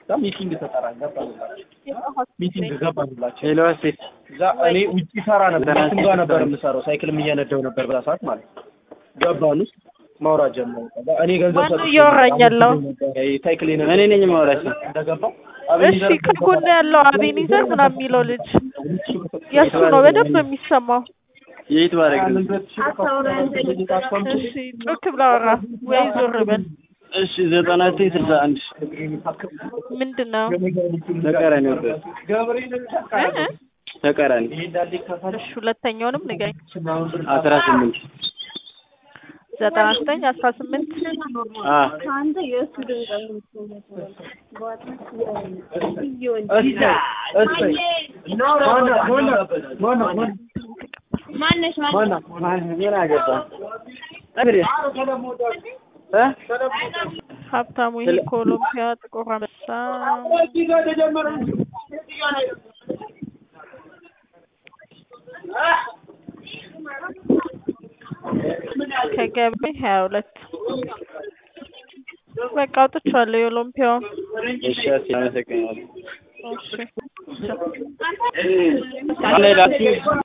እዛ ሚቲንግ ተጠራ ገባንላቸው ሚቲንግ ገባንላቸው ሄሎ ሴት እዛ እኔ ውጭ ሰራ ነበር እሱም ጋር ነበር የምሰራው ሳይክልም እየነዳው ነበር በዛ ሰዓት ማለት ነው ገባን ውስጥ ማውራት ጀመሩ ከዛ እኔ ገንዘብ ማነው ሰጥቼ እያወራኝ ያለው? ነበረ፣ ሳይክል እኔ ነኝ የማወራሽ። እንደገባው እሺ ከጎን ያለው አቤኒዘር ምናምን የሚለው ልጅ የእሱ ነው በደንብ የሚሰማው። የት ባረግ እሺ ጮክ ብላ አወራ ወይ ዞር በል። እሺ ዘጠና ዘጠኝ ስልሳ አንድ ምንድን ነው ተቃራኒ ነበር እ? እ? ተቃራኒ እሺ ሁለተኛውንም ንገኝ። አስራ ስምንት ዘጠና ዘጠኝ አስራ ስምንት አ ማነሽ ምን አገባ እንግዲህ እ ሀብታሙ ይሄ ኮሎምቢያ ጥቁር አንበሳ ከገቢ ሀያ ሁለት በቃ አውጥቼዋለሁ የኦሎምፒያውን። እሺ አመሰግናለሁ እሺ ማን ላይ ላክሽ?